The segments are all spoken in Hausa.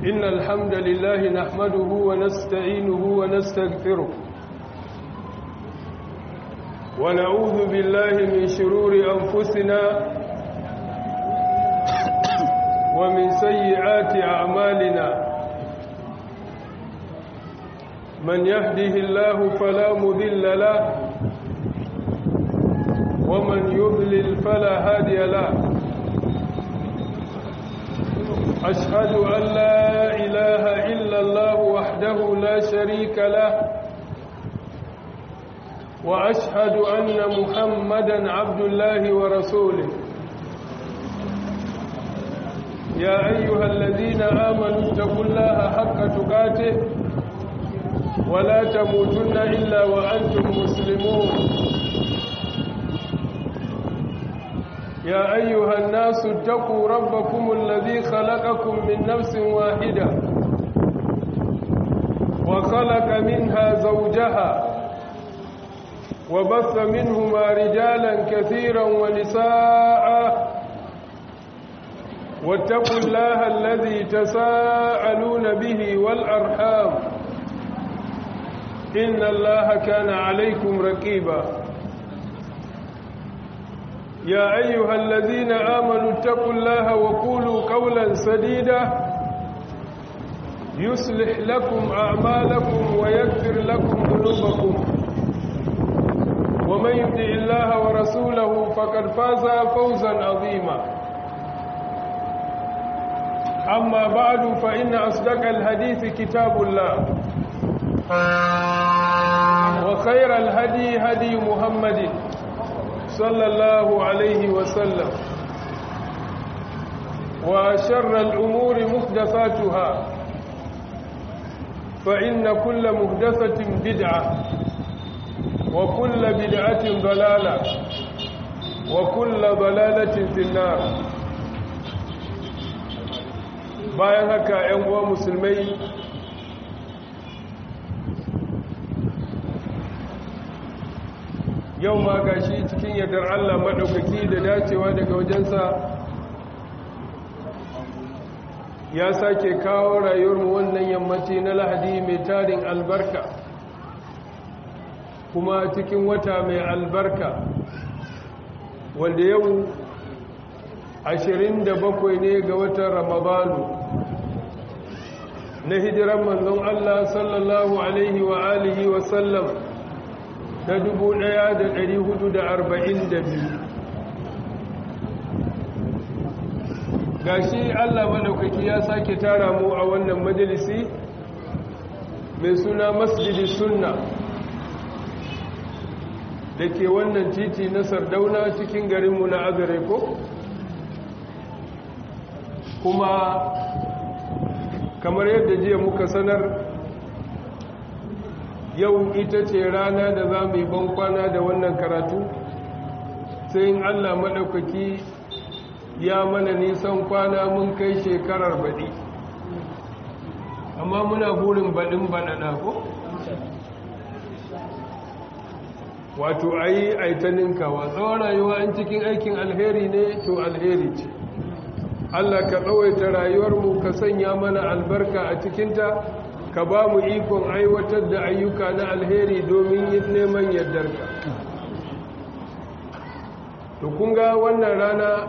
إن الحمد لله نحمده ونستعينه ونستغفره ونعوذ بالله من شرور أنفسنا ومن سيئات أعمالنا من يهده الله فلا مذل له ومن يضلل فلا هادي له أشهد أن لا إله إلا الله وحده لا شريك له وأشهد أن محمدا عبد الله ورسوله يا أيها الذين آمنوا اتقوا الله حق تقاته ولا تموتن إلا وأنتم مسلمون يا أيها الناس اتقوا ربكم الذي خلقكم من نفس واحدة وخلق منها زوجها وبث منهما رجالا كثيرا ونساء واتقوا الله الذي تساءلون به والأرحام إن الله كان عليكم رقيبا يا أيها الذين آمنوا اتقوا الله وقولوا قولا سديدا يصلح لكم أعمالكم ويغفر لكم ذنوبكم ومن يطع الله ورسوله فقد فاز فوزا عظيما أما بعد فإن أصدق الحديث كتاب الله وخير الهدي هدي محمد صلى الله عليه وسلم وشر الأمور محدثاتها فإن كل محدثة بدعة وكل بدعة ضلالة وكل ضلالة في النار bayan haka ‘yan uwa musulmai yau ma ga shi cikin yardar Allah maɗaukaki da dacewa daga wajensa ya sake kawo rayuwarmu wannan yammaci na lahadi mai tarin albarka kuma cikin wata mai albarka wanda yau 27 ne ga watan ramadanu na hijiran manzon Allah sallallahu alaihi wa alihi wa sallam na 1442 gashi Allah madaukaki ya sake tara mu a wannan majalisi mai suna masjidi sunna da ke wannan titi na sardauna cikin garinmu na azare ko kuma kamar yadda jiya muka sanar yau ita ce rana da za mu yi bankwana da wannan karatu sai in allah maɗaukaki ya mana nisan kwana mun kai shekarar baɗi amma muna burin baɗin baɗaɗa ko? wato a yi aitaninkawa tsawon rayuwa an cikin aikin alheri ne to alheri ce Allah ka tsawaita rayuwarmu ka sanya mana albarka a cikinta ka ba mu ikon aiwatar da ayyuka na alheri domin yin neman yardarka to kunga wannan rana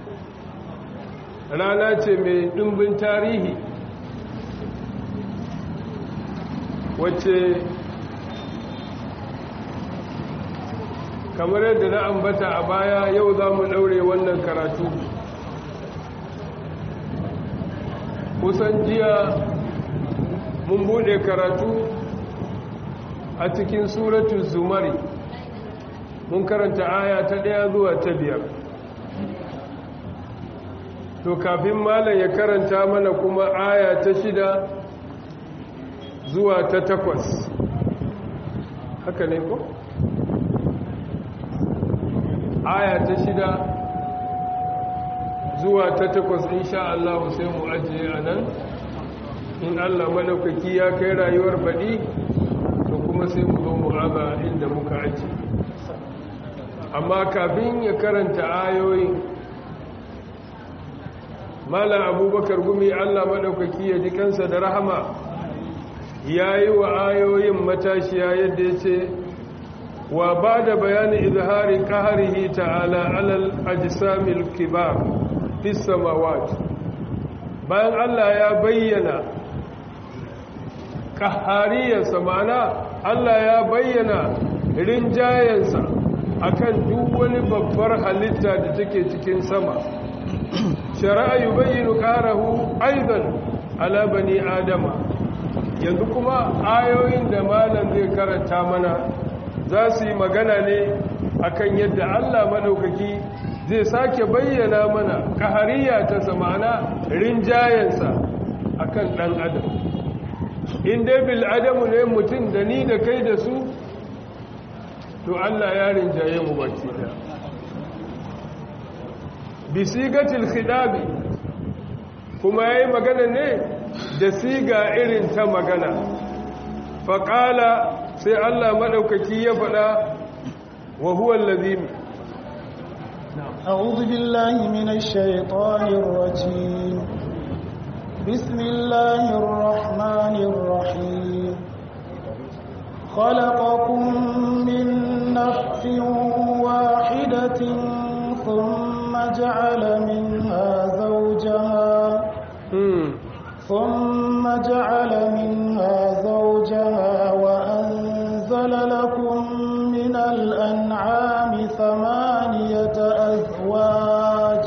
rana ce mai ɗumbin tarihi wacce kamar yadda na ambata a baya yau za mu ɗaure wannan karatu kusan jiya mun bude karatu a cikin suratu zumari mun karanta aya ta ɗaya zuwa ta biyar to kafin malam ya karanta mana kuma aya ta shida zuwa ta takwas haka ne ko? aya ta shida zuwa ta takwas insha Allah sai mu ajiye a nan in Allah madaukaki ya kai rayuwar baɗi to kuma sai mu zo mu raba inda muka ajiye amma kafin ya karanta ayoyin malam abubakar gumi allah maɗaukaki ya ji kansa da rahama ya yi wa ayoyin matashiya yadda ya ce wa ba da bayanin izhari ƙaharihi ta'ala alal ajisamil kibar fi samawat bayan allah ya bayyana ƙahariyarsa ma'ana allah ya bayyana rinjayensa akan duk wani babbar halitta da take cikin sama shari'a yubayyinu qarahu aidan ala bani adama yanzu kuma ayoyin da malam zai karanta mana za su yi magana ne akan yadda Allah madaukaki zai sake bayyana mana kahariya ta samana rinjayensa akan dan adam in dai bil adamu ne mutum da ni da kai da su to Allah ya rinjaye mu baki da bisigatil khidabi kuma yayi magana ne da siga irin ta magana faqala sai Allah madaukaki ya faɗa wa huwa allazi أعوذ بالله من الشيطان الرجيم بسم الله الرحمن الرحيم خلقكم من نفس واحدة ثم جعل منها زوجها ثم جعل منها زوجها وأنزل لكم من الأنعام ثمانية أزواج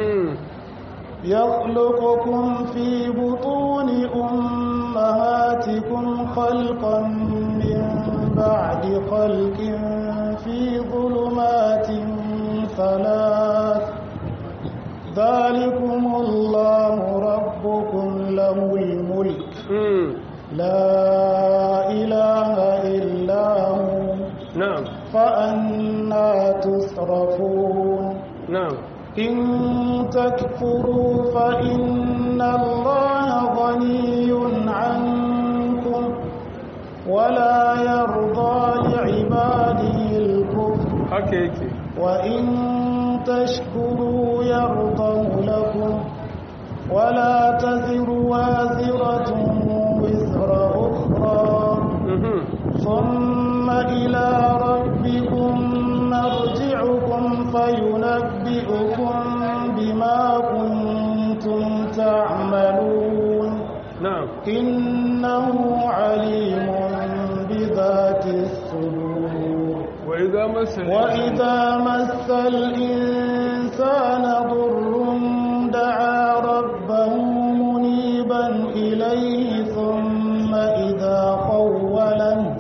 يخلقكم في بطون أمهاتكم خلقا من بعد خلق في ظلمات ثلاث ذلكم الله ربكم له الملك لا إله إلا هو نعم فأنا تصرفون نعم إن تكفروا فإن الله غني عنكم ولا يرضى لعباده الكفر haka yake وإن تشكروا يرضه لكم ولا تزر وازرة وزر أخرى ثم إلى ربكم مرجعكم فينبئكم بما كنتم تعملون نعم إنه عليم بذات الصدور وإذا مس وإذا مس الإنسان ضر دعا ربه منيبا إليه ثم إذا خوله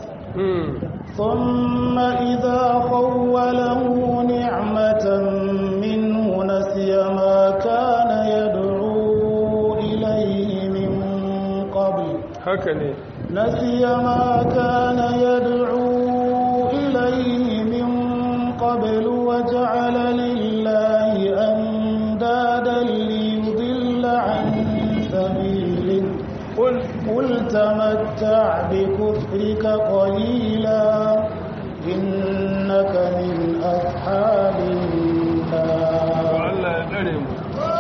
ثم إذا خوله نعمة منه نسي ما كان يدعو إليه من قبل haka ne نسي ما كان يدعو إليه من قبل وجعل لله أندادا ليضل عن سبيله قل قل تمتع بكفرك قليلا إنك من أصحاب النار Allah ya tsare mu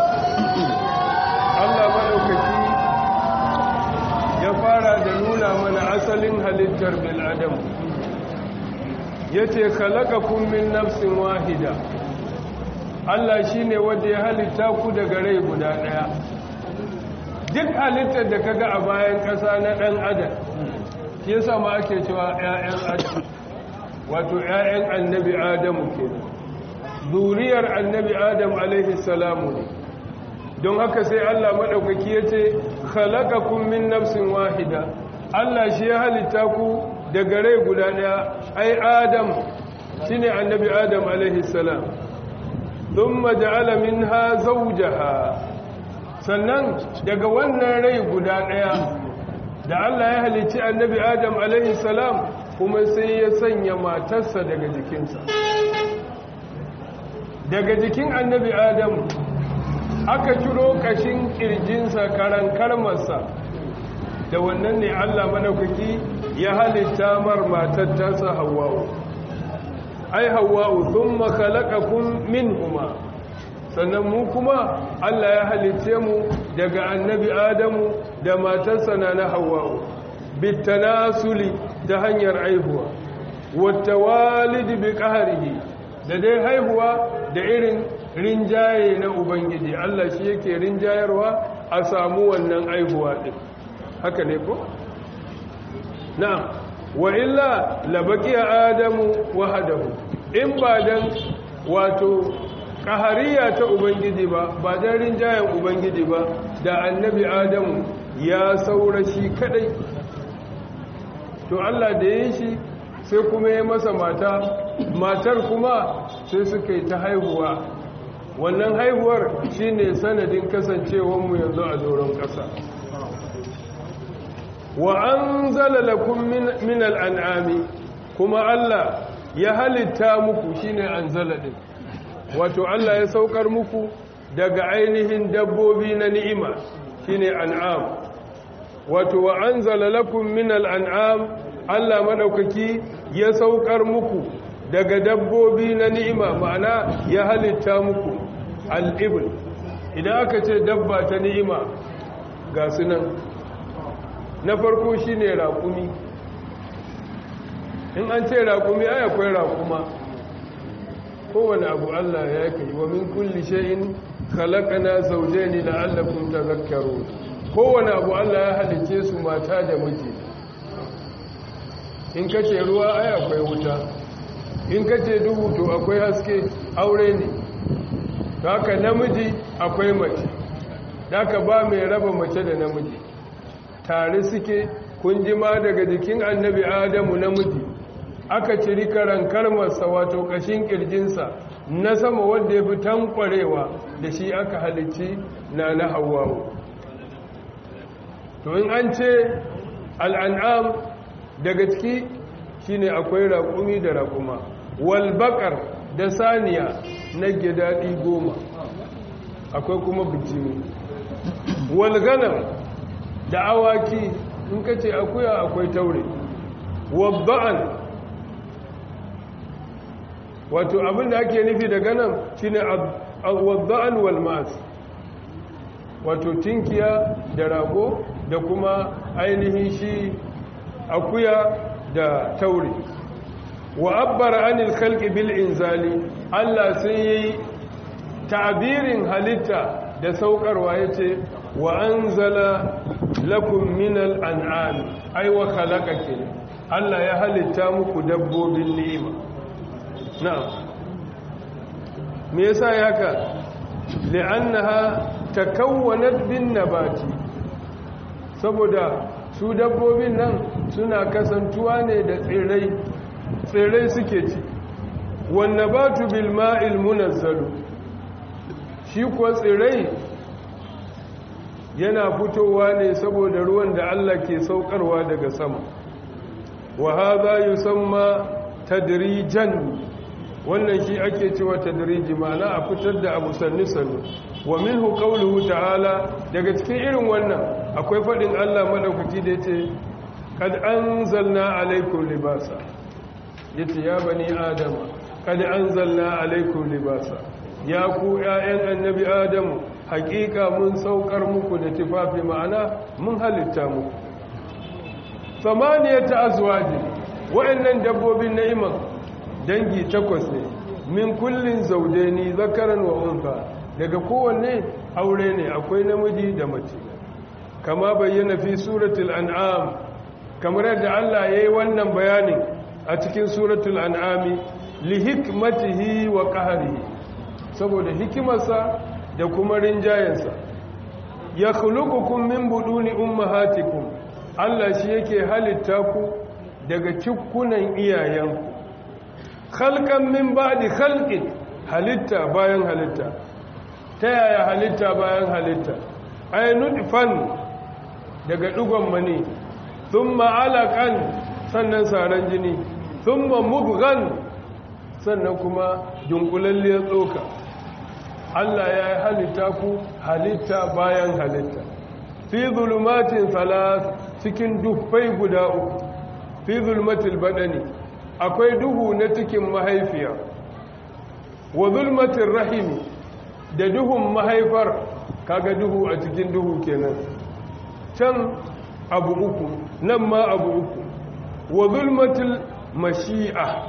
Allah madaukaki ya fara da nuna mana asalin halittar bil adam yace khalaqakum min nafsin wahida Allah shine wanda ya halitta ku daga rai guda daya duk halittar da kaga a bayan ƙasa na ɗan adam shi yasa ma ake cewa ƴaƴan adam wato ƴaƴan annabi adamu kenan zuriyar annabi adam alaihi salamu ne don haka sai Allah maɗaukaki ya ce khalaqakum min nafsin wahida Allah shi ya halitta ku daga rai guda ɗaya ai adam shine annabi adam alaihi salam thumma ja'ala minha zawjaha sannan daga wannan rai guda ɗaya da Allah ya halicci annabi adam alaihi salam kuma sai ya sanya matarsa daga jikinsa daga jikin annabi adam aka ciro kashin kirjinsa karan karmarsa da wannan ne Allah madaukaki ya halitta mar matar tasa hawwa'u ai hawwa'u thumma khalaqakum minhuma sannan mu kuma Allah ya halice mu daga annabi Adamu da matarsa na na Hawwa'u bitanasuli ta hanyar aihuwa wata walidi bi qahrihi da dai haihuwa da irin rinjaye na ubangiji Allah shi yake rinjayarwa a samu wannan aihuwa din haka ne ko na'am wa illa labaqiya adamu wahdahu in ba dan wato kahariya ta ubangiji ba ba dan rinjayen ubangiji ba da annabi adamu ya saura shi kadai to Allah da yin shi sai kuma ya masa mata matar kuma sai suka yi ta haihuwa wannan haihuwar shine sanadin kasancewarmu yanzu a doron ƙasa wa an zala lakum min al'an'ami kuma Allah ya halitta muku shine an zala din wato Allah ya saukar muku daga ainihin dabbobi na ni'ima shine an'am wato wa an zala lakum min al'an'am Allah maɗaukaki ya saukar muku daga dabbobi na ni'ima ma'ana ya halitta muku al'ibul idan aka ce dabba ta ni'ima ga sunan na farko shi ne raƙumi in an ce raƙumi ai akwai raƙuma kowane abu Allah ya kai wa min kulli shay'in khalaqana zawjayn la'allakum tadhakkarun kowane abu Allah ya halice su mata da miji in kace ruwa ai akwai wuta in kace duhu to akwai haske aure ne haka namiji akwai mace haka ba mai raba mace da namiji tare suke kun jima daga jikin annabi adamu namiji aka ciri karan karmarsa wato kashin kirjinsa na sama wanda ya fi tankwarewa da shi aka halicci na na hawawo to in an ce al'an'am daga ciki shine akwai raƙumi da raƙuma walbakar da saniya na gidaɗi goma akwai kuma bijimi walganan da awaki in ka ce akuya akwai taure wabba'an wato abinda ake nufi da ganan shine wabba'an walmas wato tinkiya da rago da kuma ainihin shi akuya da taure wa abbara anil khalqi bil inzali Allah sai yayi ta'birin halitta da saukarwa yace wa anzala lakum minal an'am ay wa khalaqaka Allah ya halitta muku dabbobin ni'ima na'am me yasa yaka li'annaha takawwanat bin nabati saboda su dabbobin nan suna kasantuwa ne da tsirrai tsirrai suke ci wanne ba tu bilma'il munazzalu shi kuwa tsirrai yana fitowa ne saboda ruwan da Allah ke saukarwa daga sama wa hadha yusamma tadrijan wannan shi ake cewa tadriji ma'ana a fitar da abu sannu sannu wa minhu qawluhu ta'ala daga cikin irin wannan akwai fadin Allah madaukaki da yace kad anzalna alaykum libasa yace ya bani adama kad anzalna alaykum libasa ya ku ƴaƴan annabi adamu haƙiƙa mun saukar muku da tufafi ma'ana mun halitta muku samaniyata azwaji wa'annan dabbobin na'iman dangi takwas ne min kullin zaudaini zakaran wa unsa daga kowanne aure ne akwai namiji da mace kama bayyana fi suratul an'am kamar yadda Allah yayi wannan bayanin a cikin suratul an'ami li hikmatihi wa qahrihi saboda hikimarsa da kuma rinjayensa ya khuluqukum min buduni ummahatikum Allah shi yake halitta ku daga cikkunan iyayenku khalqan min ba'di khalqin halitta bayan halitta ta yaya halitta bayan halitta ay nutfan daga dugon mani thumma alaqan sannan saran jini thumma mubghan sannan kuma dunkulalliyar tsoka Allah ya yi halitta ku halitta bayan halitta fi zulumatin salas cikin dufai guda uku fi zulmatil badani akwai duhu na cikin mahaifiya wa zulmatin rahimi da duhun mahaifar kaga duhu a cikin duhu kenan can abu uku nan ma abu uku wa zulmatul mashi'a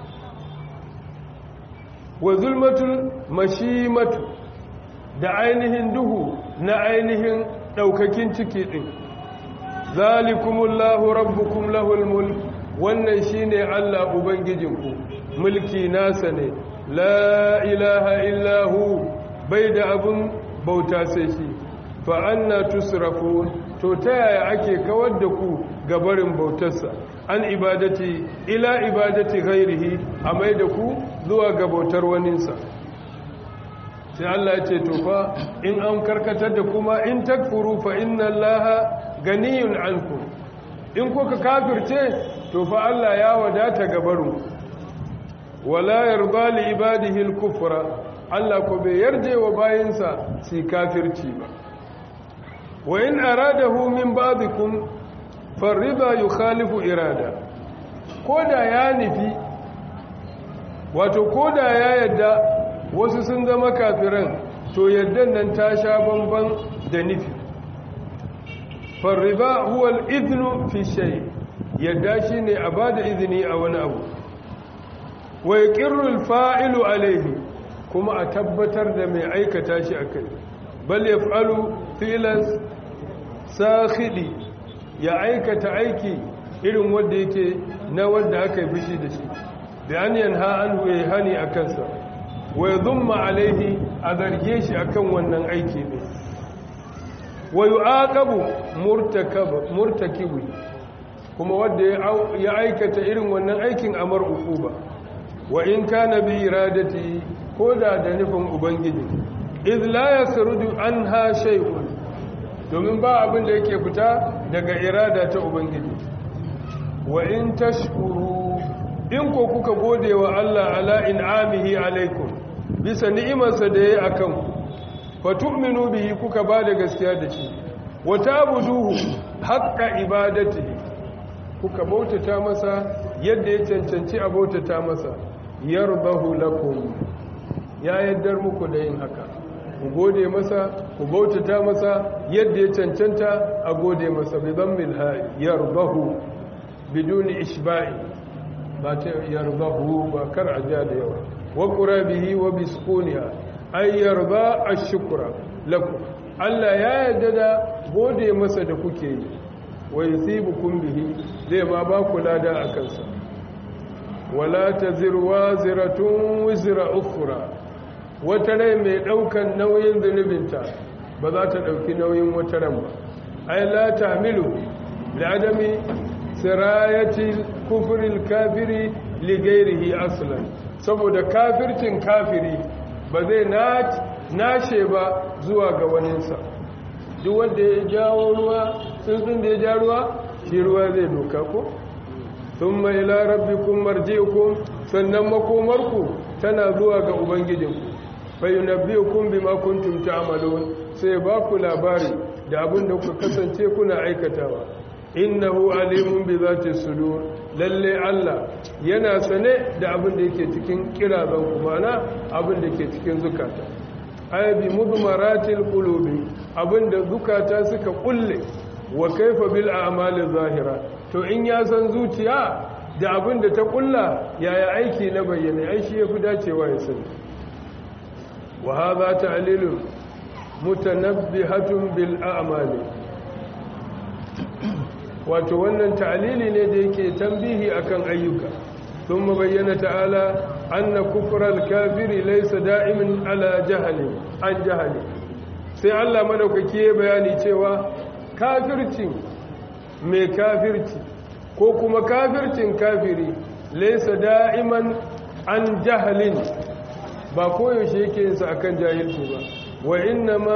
wa zulmatul mashimatu da ainihin duhu na ainihin daukakin ciki din zalikumullahu rabbukum lahul mulk wannan shine Allah ubangijinku mulki nasa ne la ilaha illahu bai da abun bauta sai shi fa anna tusrafun to ta yaya ake kawar da ku gabarin bautarsa an ibadati ila ibadati ghairihi a mai da ku zuwa ga bautar waninsa sai Allah ya ce to fa in an karkatar da kuma in takfuru fa inna allaha ganiyun ankum in kuka kafirce to fa Allah ya wadata gabarin wala yarda li ibadihi al-kufra Allah ko bai yarje wa bayinsa su kafirci ba wa in aradahu min ba'dikum farida yukhalifu irada koda ya nufi wato koda ya yadda wasu sun zama kafiran to yaddan nan ta sha bamban da nufi farida huwa al-idhnu fi shay yadda shine a bada izini a wani abu wa yaqirru al-fa'ilu alayhi kuma a tabbatar da mai aikata shi akai bal yaf'alu filan sakhidi ya aikata aiki irin wanda yake na wanda aka yi bishi da shi da an yanha anhu ya hani a kansa wa yadhumma alaihi a zarge shi akan wannan aiki ne wa yu'aqabu murtakab murtakibi kuma wanda ya aikata irin wannan aikin amar ukuba wa in kana bi iradati koda da nufin ubangiji iz la yasrudu anha shay'un domin ba abin da yake fita daga irada ta ubangiji wa in tashkuru in ko kuka gode wa Allah ala in'amihi alaikum bisa ni'imarsa da yayi akan ku fa tu'minu bihi kuka ba da gaskiya da shi wa ta'buduhu haqqa ibadatihi kuka bautata masa yadda ya cancanci a bautata masa yarbahu lakum ya yaddar muku da yin haka ku gode masa ku bautata masa yadda ya cancanta a gode masa bi zammil ha yarbahu biduni ishba'i ba ta yarbahu ba kar a ja da yawa wa qurabihi wa biskuniha ay yarba ash-shukra lakum Allah ya yarda da gode masa da kuke yi wa yusibukum bihi zai ma ba ku lada akan sa wala taziru waziratun wizra ukhra wata rai mai daukan nauyin zunubinta ba za ta dauki nauyin wata ran ba ai la tahmilu li adami sirayati kufril kafiri li ghairihi aslan saboda kafircin kafiri ba zai nashe ba zuwa ga waninsa duk wanda ya jawo ruwa tsuntsun da ya ja ruwa shi ruwa zai doka ko thumma ila rabbikum marji'ukum sannan makomarku tana zuwa ga ubangijinku fayunabbiukum bima kuntum ta'malun sai ba ku labari da abin da kuka kasance kuna aikatawa innahu alimun bi zati sudur lalle Allah yana sane da abin da yake cikin kirazan ku mana abin da yake cikin zukata ay bi mudmaratil qulubi abin da zukata suka kulle wa kaifa bil a'mali zahira to in ya san zuciya da abin da ta kulla yaya aiki na bayyana ai shi yafi dacewa ya sani wa hadha ta'lilun mutanabbihatun bil a'mali wato wannan ta'lili ne da yake tambihi akan ayyuka ثم بين تعالى أن كفر الكافر ليس دائما على جهل عن جهل sai Allah madaukake bayani cewa kafircin mai kafirci ko kuma kafircin kafiri laysa da'iman an jahalin ba koyaushe yake yin sa akan jahilci ba wa inna ma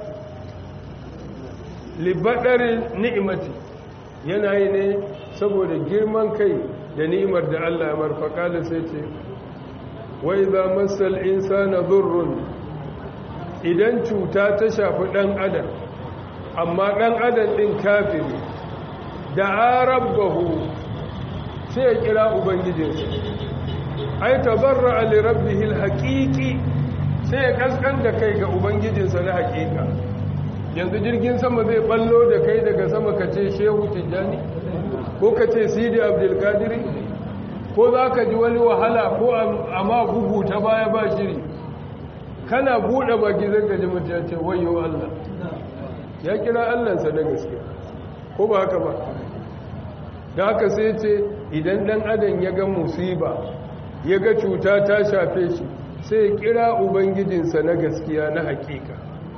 libadari ni'imati yana yi ne saboda girman kai da ni'imar da Allah ya marfaka da sai ce wa idza masal insana dhurrun idan cuta ta shafi dan adam amma dan adam din kafiri da arabbahu sai ya kira ubangijinsa ai tabarra li rabbih alhaqiqi sai ya kaskan da kai ga ubangijinsa na hakika yanzu jirgin sama zai ballo da kai daga sama ka ce shehu tijjani ko ka ce sidi abdulkadiri ko za ka ji wani wahala ko amma bugu ta baya ba shiri kana buɗe baki zai ka ji mutum ce wayo allah ya kira allansa na gaske ko ba haka ba da haka sai ce idan ɗan adam ya ga musiba ya ga cuta ta shafe shi sai kira ubangijinsa na gaskiya na hakika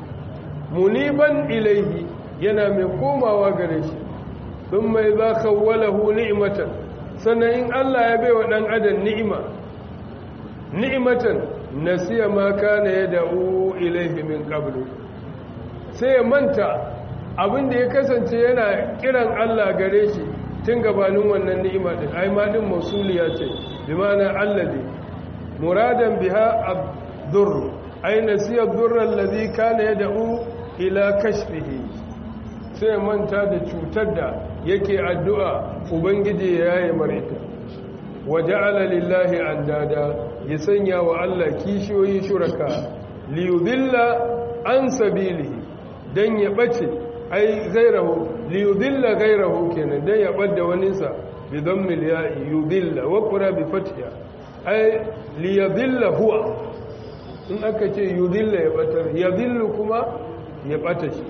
muniban ilaihi yana mai komawa gare shi sun mai za kawwalahu ni'imatan sannan in Allah ya baiwa ɗan adam ni'ima ni'imatan nasiya ma kana ya da'u ilaihi min qablu sai ya manta abinda ya kasance yana kiran Allah gare shi tun gabanin wannan ni'ima din ai ma din mausuliya ce bi ma'ana allazi muradan biha ad-durr ai nasiya ad-durr allazi kana yad'u ila kashfihi sai manta da cutar da yake addu'a ubangiji ya yaye marita waja'ala lillahi andada ya sanya wa Allah kishiyoyi shuraka liyudilla an sabilihi dan ya bace ai gairahu liyudilla gairahu kenan dan ya badda waninsa bi dhammil ya'i yudilla wa qura bi fathiha ai liyudilla huwa in aka ce yudilla ya batar yadillu kuma ya bata shi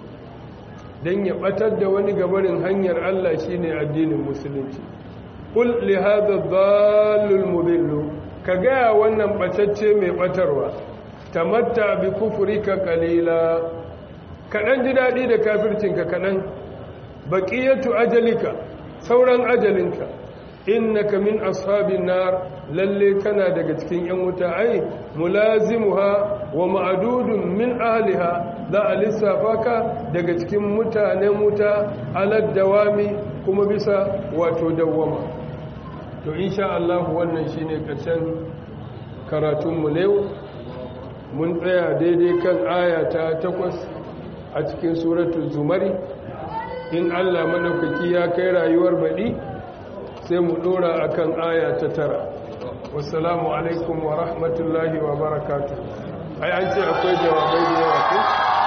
dan ya batar da wani gabarin hanyar Allah shine addinin musulunci kul li hadha dhallul mudillu ka ga wannan batacce mai batarwa tamatta bi kufrika qalila kaɗan ji daɗi da kafircinka kaɗan baƙiyatu ajalika sauran ajalinka innaka min ashabin nar lalle kana daga cikin yan wuta ai mulazimuha wa ma'dudun min ahliha za a lissafa ka daga cikin mutanen wuta alad dawami kuma bisa wato dawwama to insha Allah wannan shine karshen karatunmu ne mun tsaya daidai kan aya ta takwas a cikin suratul zumari in Allah madaukaki ya kai rayuwar baɗi sai mu ɗora akan aya ta tara wassalamu alaikum wa rahmatullahi wa barakatuh ai an ce akwai jawabai da yawa ko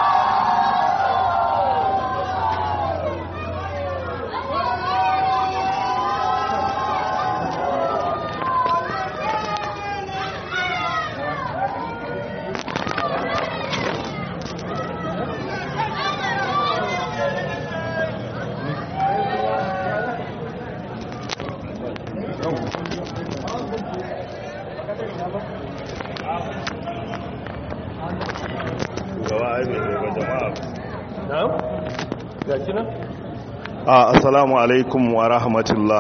assalamu alaikum wa rahmatullah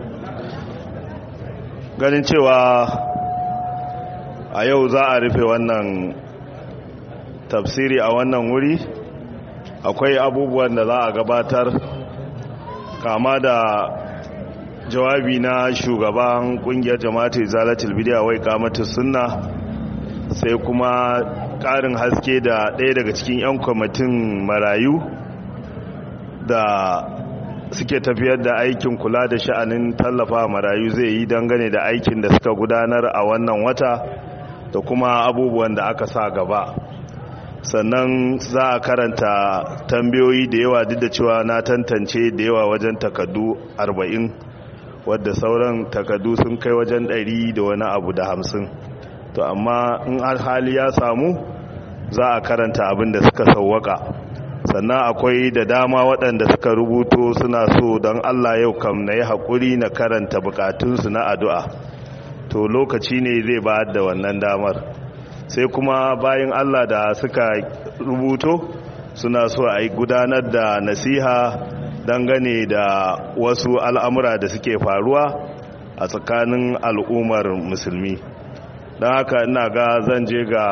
ganin cewa a yau za a rufe wannan tafsiri a wannan wuri akwai abubuwan da za a gabatar kama da jawabi na shugaban kungiyar jama'atul zalatul bidiya wai kamatu sunna sai kuma ƙarin haske da ɗaya daga cikin 'yan kwamitin marayu da suke tafiyar da aikin kula da sha'anin tallafa marayu zai yi dangane da aikin da suka gudanar a wannan wata da kuma abubuwan da aka sa gaba sannan za a karanta tambayoyi da yawa duk da cewa na tantance da yawa wajen takaddu 40 wadda sauran takaddu sun kai wajen 100 da wani abu da 50 to amma in hali ya samu za a karanta abin da suka sauwaka sannan akwai da dama waɗanda suka rubuto suna so don Allah yau kam na yi haƙuri na karanta bukatunsu na addu'a to lokaci ne zai ba da wannan damar sai kuma bayan Allah da suka rubuto suna so a yi gudanar da nasiha dangane da wasu al'amura da suke faruwa a tsakanin al'ummar musulmi don haka ina ga zan je ga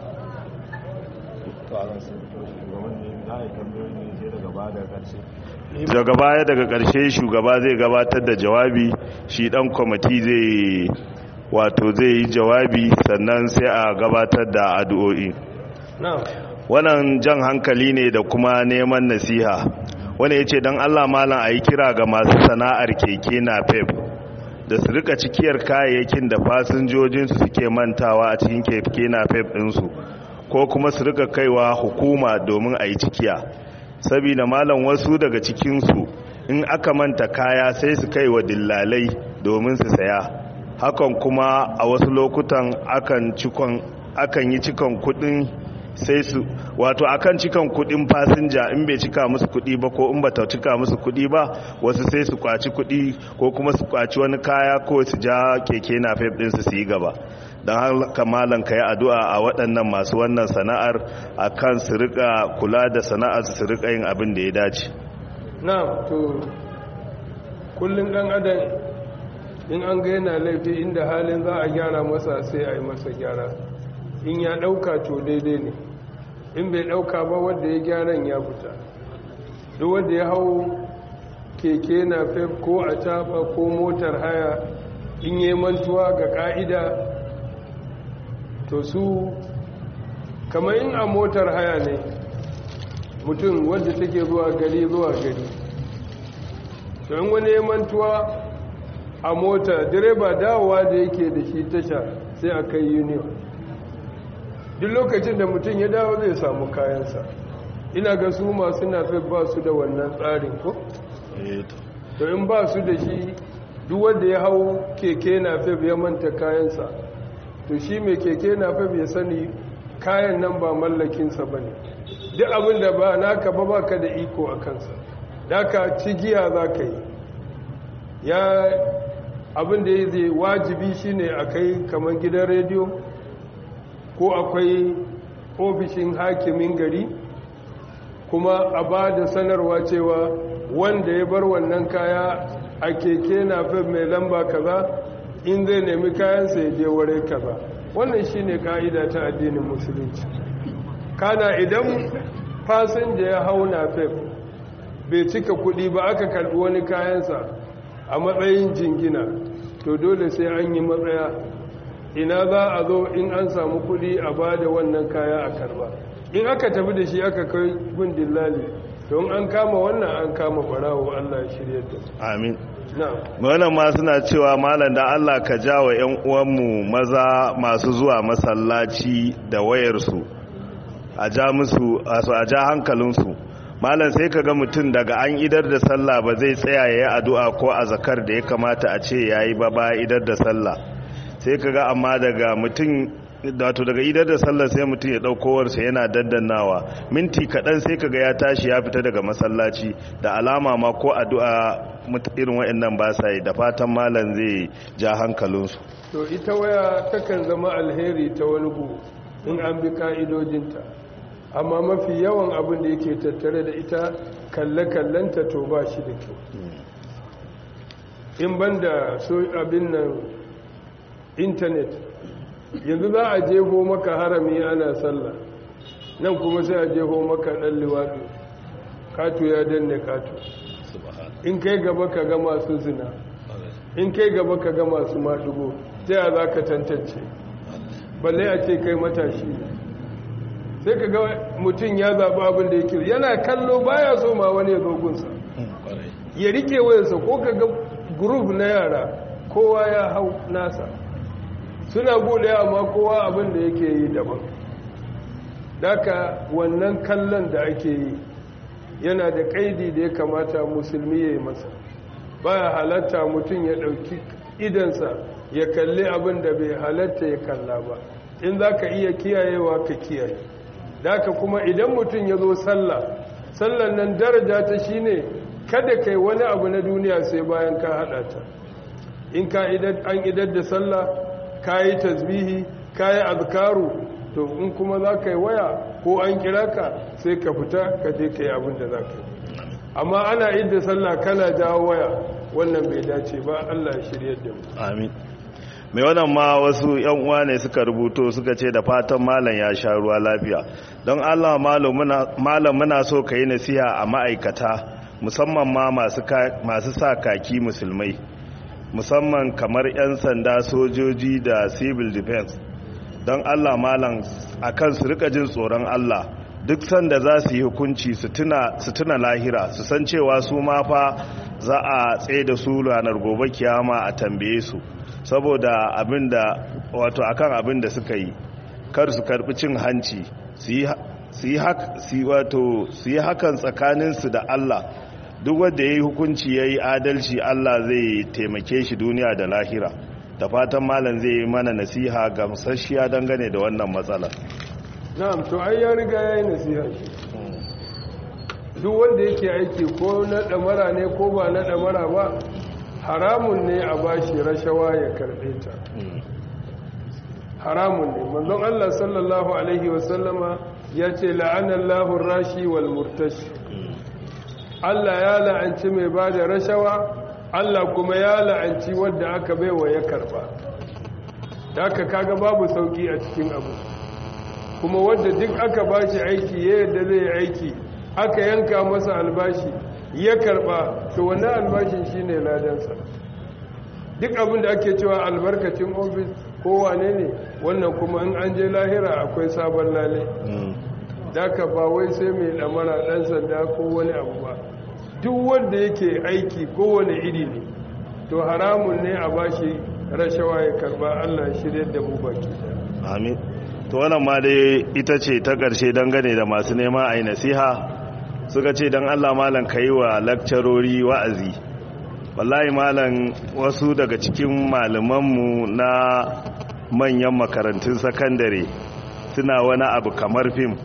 daga baya daga ƙarshe shugaba zai gabatar da jawabi shi ɗan kwamiti zai wato zai yi jawabi sannan sai a gabatar da addu'o'i wannan jan hankali ne da kuma neman nasiha wani ya ce don allah malam a yi kira ga masu sana'ar keke na pep da su rika cikiyar kayayyakin da fasinjojinsu suke mantawa a cikin keke na fef ɗinsu ko kuma su rika kaiwa hukuma domin a yi cikiya saboda malam wasu daga cikinsu in aka manta kaya sai su kai wa dillalai domin su saya hakan kuma a wasu lokutan akan cikon akan yi cikon kudin sai su wato akan cikan kudin fasinja in bai cika musu kudi ba ko in bata cika musu kudi ba wasu sai su kwaci kudi ko kuma su kwaci wani kaya ko su ja keke na fef din su yi gaba don haka malam ka yi addu'a a waɗannan masu wannan sana'ar a kan su rika kula da sana'ar su rika yin abin da ya dace na to kullum ɗan adam in an ga yana laifi inda halin za a gyara masa sai a yi masa gyara in ya ɗauka to daidai ne in bai ɗauka ba wadda ya gyaran ya fita duk wadda ya hau keke na fef ko a taɓa ko motar haya in yi mantuwa ga ƙa'ida to su kamar in a motar haya ne mutum wadda take zuwa gari zuwa gari to in wani ya mantuwa a mota direba dawowa da yake da shi tasha sai a kai union duk lokacin da mutum ya dawo zai samu kayansa ina ga su masu nafi ba su da wannan tsarin ko? to in ba su da shi duk wanda ya hau keke nafi ya manta kayansa to shi mai keke nafi ya sani kayan nan ba mallakinsa ba ne duk abin da ba naka ba baka da iko a kansa daga cigiya za ka yi ya abin da ya zai wajibi shine a kai kamar gidan rediyo ko akwai ofishin hakimin gari kuma a ba da sanarwa cewa wanda ya bar wannan kaya a keke na fi mai lamba kaza in zai nemi kayansa ya je ware kaza wannan shine ka'ida ta addinin musulunci kana idan fasinja ya hau na fef bai cika kudi ba aka karbi wani kayansa a matsayin jingina to dole sai an yi matsaya ina za a zo in an samu kudi a ba da wannan kaya a karba in aka tafi da shi aka kai gun dillali don an kama wannan an kama barawo Allah ya shirya da amin na'am wannan ma suna cewa malam da Allah ka jawo ƴan uwanmu maza masu zuwa masallaci da wayarsu a ja musu a ja hankalinsu malam sai ka ga mutum daga an idar da sallah ba zai tsaya ya yi addu'a ko a zakar da ya kamata a ce ya yi ba ba idar da sallah sai ka ga amma daga mutum wato daga idar da sallah sai mutum ya ɗaukowarsa yana daddannawa minti kaɗan sai ka ga ya tashi ya fita daga masallaci da alama ma ko addu'a irin waɗannan ba sa yi da fatan malam zai ja hankalinsu to ita waya takan zama alheri ta wani gu in an bi ka'idojinta amma mafi yawan abin da yake tattare da ita kalle-kallenta to ba shi da kyau in banda so abin nan intanet yanzu za a jeho maka harami ana sallah nan kuma sai a jeho maka ɗan liwaɗo kato ya danne kato in kai gaba ka ga masu zina in kai gaba ka ga masu maɗugo ta yaya za ka tantance balle a ce kai matashi sai ka ga mutum ya zaɓi abin da yake yana kallo baya so ma wani ya zogunsa ya rike wayansa ko ka ga group na yara kowa ya hau nasa suna bude amma kowa abin da yake yi daban daka wannan kallon da ake yi yana da kaidi da ya kamata musulmi ya yi masa baya halatta mutum ya ɗauki idansa ya kalli abin da bai halatta ya kalla ba in za ka iya kiyayewa ka kiyaye daka kuma idan mutum ya zo sallah sallan nan daraja ta shine kada kai wani abu na duniya sai bayan ka hada ta in ka an idar da sallah ka yi tasbihi ka yi azkaru to in kuma za ka yi waya ko an kira ka sai ka fita ka je ka yi abin da za ka yi amma ana idda sallah kana jawo waya wannan bai dace ba allah ya shirya da mu amin mai wannan ma wasu yan uwa ne suka rubuto suka ce da fatan malam ya sha ruwa lafiya don allah malam muna so ka yi nasiha a ma'aikata musamman ma masu sa kaki musulmai musamman kamar 'yan sanda sojoji da civil defense don allah malam a kan su rika jin tsoron allah duk sanda za su yi hukunci su tuna lahira su san cewa su ma fa za a tsaye da su ranar gobe kiyama a tambaye su saboda abin da wato akan abin da suka yi kar su karbi cin hanci su yi hakan tsakaninsu da Allah duk wanda ya yi hukunci ya yi adalci Allah zai taimake shi duniya da lahira da fatan malam zai yi mana nasiha gamsasshiya dangane da wannan matsalar na'am to ai ya riga ya yi nasiha duk wanda yake aiki ko na ɗamara ne ko ba na ɗamara ba haramun ne a bashi rashawa ya karɓe ta haramun ne manzon Allah sallallahu alaihi wasallama ya ce la'anallahu rashi wal murtashi Allah ya la'anci mai ba da rashawa Allah kuma ya la'anci wadda aka baiwa ya karba da aka kaga babu sauki a cikin abu kuma wadda duk aka bashi aiki ya yadda zai aiki aka yanka masa albashi ya karba to wannan albashin shine ladansa duk abin da ake cewa albarkacin ofis ko wane ne wannan kuma in an je lahira akwai sabon lale daga ba wai sai mai lamara dan sanda ko wani abu ba duk wanda yake aiki kowane iri ne to haramun ne a bashi rashawa ya karba Allah shirye da mu baki amin to wannan ma dai ita ce ta ƙarshe dangane da masu neman a yi nasiha suka ce don Allah malam ka yi wa lakcarori wa'azi wallahi malam wasu daga cikin malamanmu na manyan makarantun sakandare suna wani abu kamar fim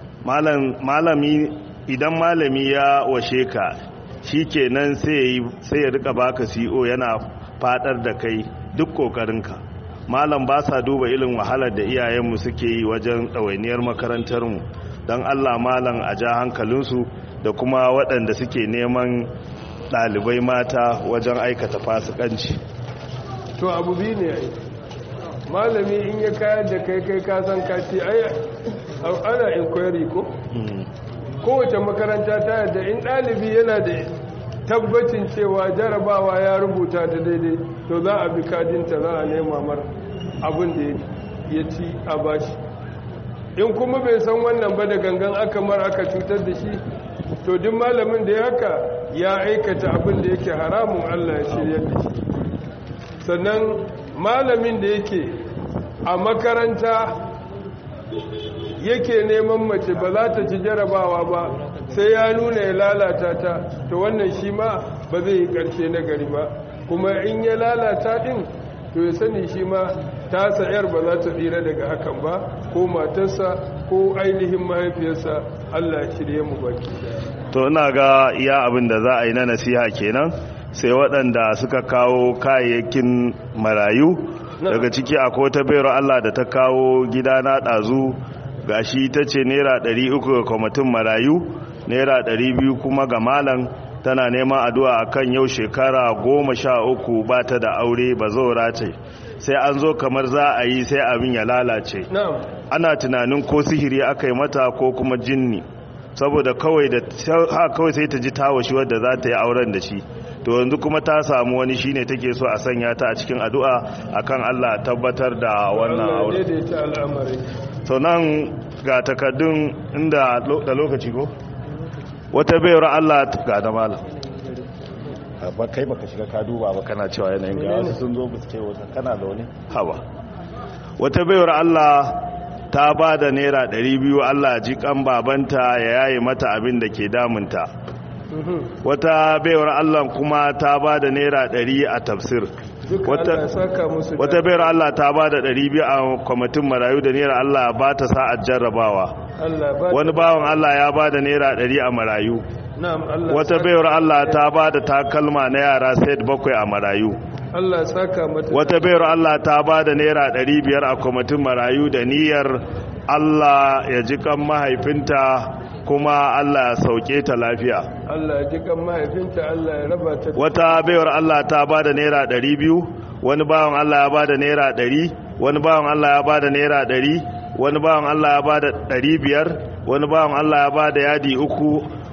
malami idan malami ya washe ka shi kenan sai ya rika baka CO yana fadar da kai duk kokarinka malam ba sa duba ilin wahalar da iyayenmu suke yi wajen ɗawainiyar makarantarmu don allah malam a ja hankalinsu da kuma waɗanda suke neman ɗalibai mata wajen aikata fasikanci to abu biyu ne ai malami in ya kayar da kai kai kasan kaci ai ana inquiry ko kowace makaranta ta yadda in ɗalibi yana da tabbacin cewa jarabawa ya rubuta ta daidai to za a bi kadinta za a nema mar abin da ya ci a bashi in kuma bai san wannan ba da gangan aka mar aka cutar da shi to duk malamin da ya haka ya aikata abin da yake haramun Allah ya shirya da shi sannan malamin da yake a makaranta yake neman mace ba za ta ci jarabawa ba sai ya nuna ya lalata ta to wannan shi ma ba zai yi ƙarshe na gari ba kuma in ya lalata ɗin to ya sani shi ma ta sayar ba za ta tsira daga hakan ba ko matarsa ko ainihin mahaifiyarsa allah shirye mu baki to ina ga iya abin da za a yi na nasiha kenan sai waɗanda suka kawo kayayyakin marayu daga ciki akwai ta bayar allah da ta kawo gida na ɗazu gashi ta ce naira 300 ga kwamitin marayu naira 200 kuma ga malam tana neman addu'a akan yau shekara goma sha uku ba ta da aure ba zaura ce sai an zo kamar za a yi sai abin ya lalace ana tunanin ko sihiri aka yi mata ko kuma jinni saboda kawai da ha kawai sai ta ji tawashi wadda za ta yi auren da shi to yanzu kuma ta samu wani shine take so a sanya ta a cikin addu'a akan Allah tabbatar da wannan auren to nan ga takaddun inda da lokaci ko wata bayar Allah ga da malam ba kai baka shiga ka duba ba kana cewa yanayin ga wasu sun zo buske wata kana da wani haba wata bayar Allah ta ba da naira 200 Allah ji kan babanta ya yaye mata abin da ke damunta wata bayar Allah kuma ta ba da naira 100 a tafsir wata bayar Allah ta ba da 200 a kwamitin marayu da naira Allah ba ta sa'ad jarrabawa wani bawan Allah ya ba da naira 100 a marayu wata bayar Allah ta ba da takalma na yara set bakwai a marayu wata bayar Allah ta ba da naira 500 a kwamitin marayu da niyyar Allah ya ji kan mahaifinta kuma Allah ya sauke ta lafiya Allah ya ji kan mahaifinta Allah ya raba ta wata bayar Allah ta ba da naira 200 wani bawan Allah ya ba da naira 100 wani bawan Allah ya ba da naira 100 wani bawan Allah ya ba da 500 wani bawan Allah ya ba da yadi uku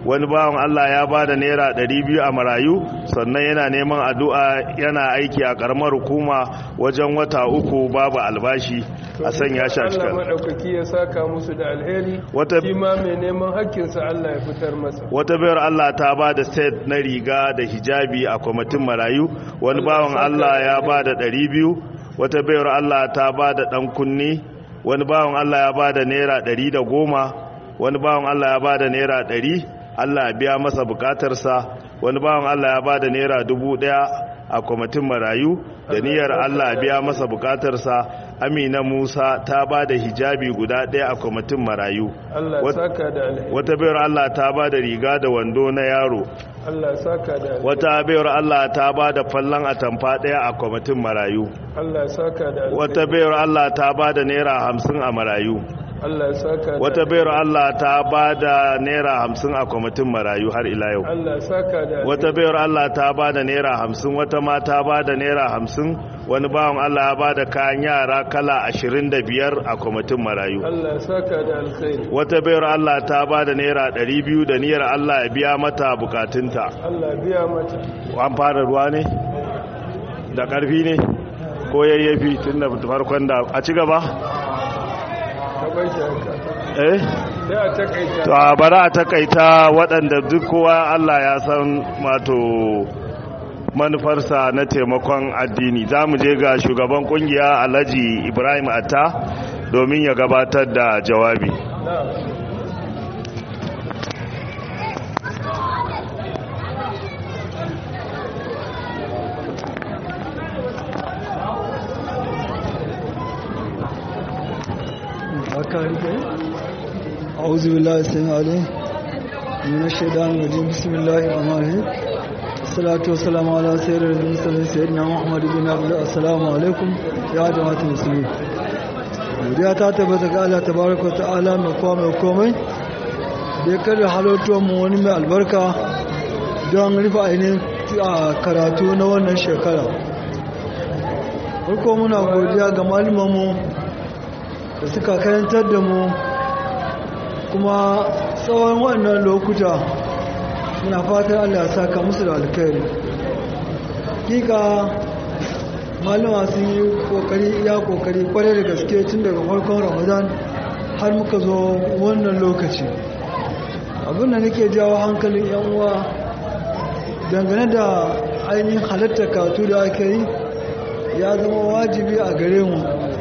wani bawan Allah ya ba da naira 200 a marayu sannan yana neman addu'a yana aiki a karamar hukuma wajen wata uku babu albashi a sanya shi a Allah cikin madaukaki ya saka musu da alheri Wata- shi ma mai neman hakkinsa Allah ya fitar masa wata bayar Allah ta ba da set na riga da hijabi a kwamitin marayu wani bawan Allah ya ba da 200 wata bayar Allah ta ba da ɗan kunni wani bawan Allah ya ba da naira 110 wani bawan Allah ya ba da naira 100 Allah ya biya masa bukatarsa wani bawan Allah ya ba da naira 1000 a kwamitin marayu da niyyar Allah ya biya masa bukatarsa Amina Musa ta ba da hijabi guda ɗaya a kwamitin marayu Allah ya Wat- saka da alheri wata bayar Allah ta ba da riga da wando na yaro Allah ya saka da alheri wata bayar Allah ta ba da fallon atamfa ɗaya a kwamitin marayu Allah ya saka da alheri wata bayar Allah ta ba da naira hamsin a marayu Allah ya saka da wata bayar Allah ta ba da naira hamsin a kwamitin marayu har ila yau Allah ya saka da alheri wata bayar Allah ta ba da naira hamsin wata ma ta ba da naira hamsin wani bawan Allah ya ba da kayan yara kala ashirin da biyar a kwamitin marayu Allah ya saka da alkhairi wata bayar Allah ta ba da naira ɗari biyu da niyyar Allah ya biya mata bukatunta Allah ya biya mata an fara ruwa ne da ƙarfi ne ko yayyafi tun da farkon da a ci gaba ka bar shi haka eh sai a takaita to a bari a takaita waɗanda duk kowa Allah ya san mato manufarsa na taimakon addini za mu je ga shugaban kungiya alhaji ibrahim atta domin ya gabatar da jawabi na'am أعوذ بالله السميع العليم من الشيطان الرجيم بسم الله الرحمن الرحيم الصلاة والسلام على سيد المرسلين سيدنا محمد بن عبد الله السلام عليكم يا جماعة المسلمين godiya ta tabbata ga Allah tabaraka wa ta'ala mai kowa mai komai da ya karya halartar mu wani mai albarka don rufe ainihin a karatu na wannan shekara farko muna godiya ga malumanmu da suka karantar da mu kuma tsawon wannan lokuta muna fatan Allah ya saka musu da alkhairi kika malama sun yi kokari ya kokari kwarai da gaske tun daga farkon ramadan har muka zo wannan lokaci abin da nake jawo hankalin yan uwa dangane da ainihin halatta katu da ake yi ya zama wajibi a gare mu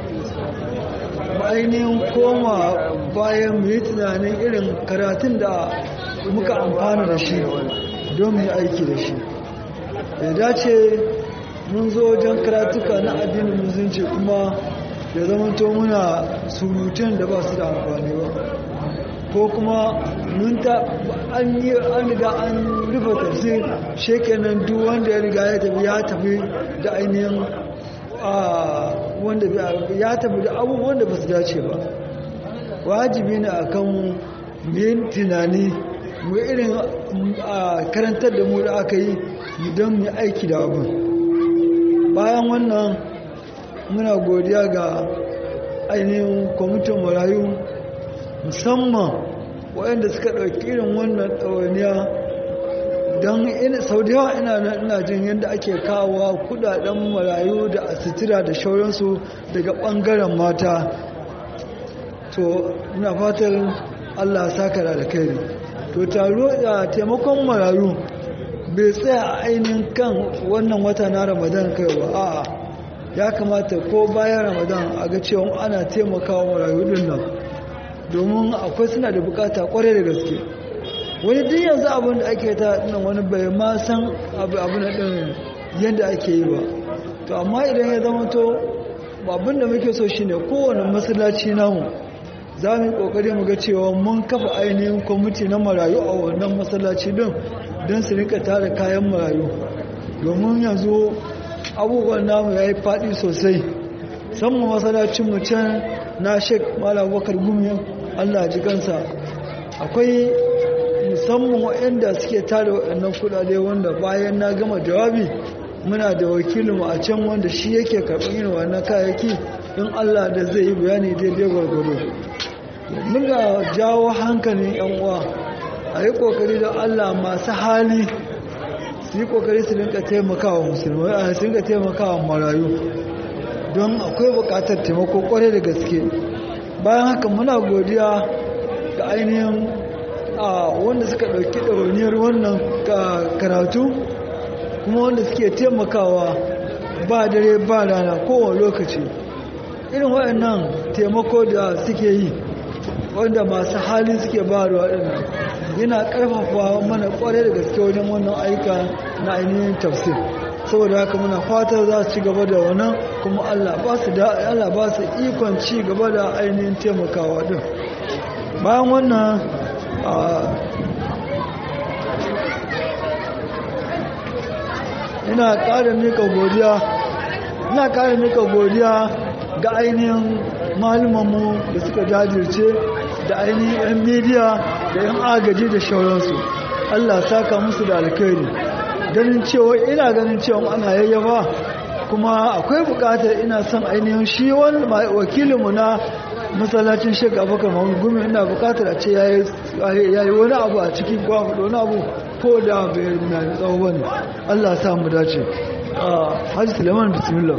ainihin koma bayan mu yi tunanin irin karatun da muka amfana da shi don mu yi aiki da shi ya dace mun zo wajen karatuka na addinin musulunci kuma ya zama to muna surutun da ba su da amfani ba ko kuma mun ta an yi an riga an rufe tafsir shekenan duk wanda ya riga ya tafi ya tafi da ainihin wanda ya tafi da abubuwan da ba su dace ba wajibi ne a kan yin tunani mu irin karantar da mu da aka yi don mu aiki da abin bayan wannan muna godiya ga ainihin kwamitin marayu musamman waɗanda suka ɗauki irin wannan ɗawainiya don sau da yawa ina jin yadda ake kawo kudaden marayu da asitira da shauransu daga ɓangaren mata to ina fatar allah saka da alkhairi to taro da taimakon marayu bai tsaya a ainihin kan wannan wata na ramadan kai ba a'a ya kamata ko bayan ramadan a ga cewa ana taimakawa marayu din nan domin akwai suna da bukata kwarai da gaske wani duk yanzu abin da ake ta nan wani bai ma san abu na din yadda ake yi ba to amma idan ya zama to abin da muke so shine kowane masallaci namu za mu yi kokari mu ga cewa mun kafa ainihin kwamiti na marayu a wannan masallaci din don su rika tara kayan marayu domin yanzu abubuwan namu ya yi faɗi sosai saman masallacin mu can na shek malam bakar gumi allah ji kansa akwai musamman waɗanda suke tara waɗannan kuɗaɗe wanda bayan na gama jawabi muna da wakilinmu a can wanda shi yake karɓar yin wannan kayayyaki in allah da zai yi bayani daidai gwargwado muna jawo hankalin yan uwa a yi kokari don allah masu hali su yi kokari su rinka taimakawa musulmai a su rinka taimakawa marayu don akwai bukatar taimako kwarai da gaske bayan haka muna godiya ga ainihin a wanda suka ɗauki ɗaroniyar wannan karatu kuma wanda suke taimakawa ba dare ba rana kowane lokaci irin waɗannan taimako da suke yi wanda masu hali suke ba da waɗannan yana ƙarfafa mana ƙwarai da gaske wajen wannan aika na ainihin tafsir saboda haka muna fata za su ci gaba da wannan kuma Allah ba su da Allah ba su ikon ci gaba da ainihin taimakawa din bayan wannan ina ƙara mika godiya ina ƙara mika godiya ga ainihin malumanmu da suka jajirce da ainihin 'yan midiya da 'yan agaji da shauransu Allah saka musu da alkhairi ganin cewa ina ganin cewa ana yayyafa kuma akwai bukatar ina son ainihin shi wani wakilinmu na masallacin shek abubakar mahmud gumi ina bukatar a ce ya yi wani abu a cikin kwamu wani abu ko da bai na tsawo bane allah sa mu dace hajji suleiman bismillah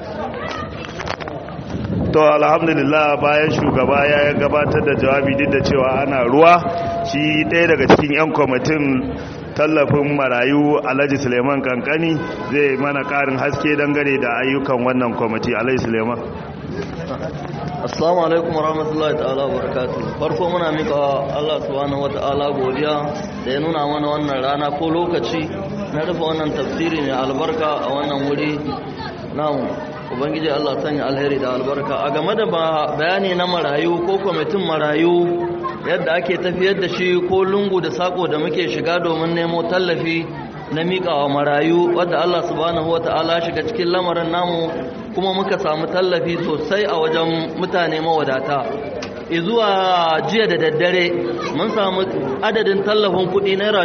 to alhamdulillah bayan shugaba ya gabatar da jawabi duk da cewa ana ruwa shi ɗaya daga cikin 'yan kwamitin tallafin marayu alhaji suleiman kankani zai mana ƙarin haske dangane da ayyukan wannan kwamiti alhaji suleiman assalamu alaikum warahmatullahi ta'ala barakatuh farko muna mika Allah subhanahu wata'ala godiya da ya nuna mana wannan rana ko lokaci na rufe wannan tafsiri mai albarka a wannan wuri namu ubangiji Allah sanya alheri da albarka a game da bayani na marayu ko kwamitin marayu yadda ake tafiyar da shi ko lungu da sako da muke shiga domin nemo tallafi na miƙawa marayu wadda Allah subhanahu wata'ala shiga cikin lamarin namu kuma muka samu tallafi sosai a wajen mutane mawadata zuwa jiya da daddare mun samu adadin tallafin kuɗi naira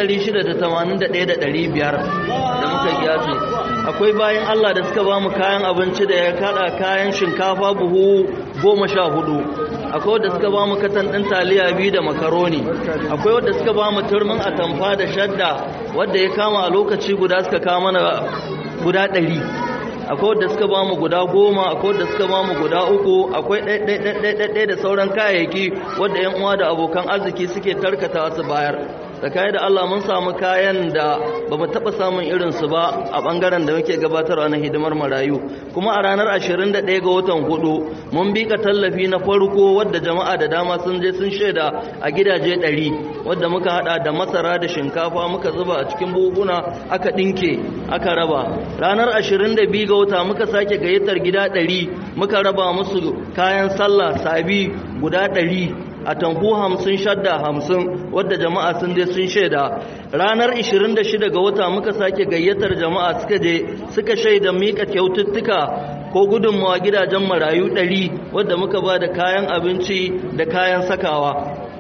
681,500 da muka gyasi akwai bayan Allah da suka ba mu kayan abinci da ya kada kayan shinkafa buhu goma sha hudu akwai wadda suka ba mu katan ɗin taliya biyu da makaroni akwai wadda suka ba mu turmin atamfa da shadda wadda ya kama a lokaci guda suka kama na guda ɗari akwai wadda suka ba mu guda goma akwai wadda suka ba mu guda uku akwai ɗaiɗaiɗaiɗaiɗai da sauran kayayyaki wadda yan uwa da abokan arziki suke tarkata su bayar tsakani da Allah mun samu kayan da ba mu taɓa samun irinsu ba a ɓangaren da muke gabatarwa na hidimar marayu kuma a ranar 21 ga watan hudu mun bika tallafi na farko wadda jama'a da dama sun je sun shaida a gidaje 100 wadda muka hada da masara da shinkafa muka zuba a cikin buhuna aka ɗinke aka raba ranar 22 ga wata muka sake gayyatar gida 100 muka raba musu kayan sallah sabi guda 100 a tamfu hamsin shadda hamsin wadda jama'a sun je sun shaida ranar 26 ga wata muka sake gayyatar jama'a suka je suka shaida mika kyaututtuka ko gudunmawa gidajen marayu 100 wadda muka ba da kayan abinci da kayan sakawa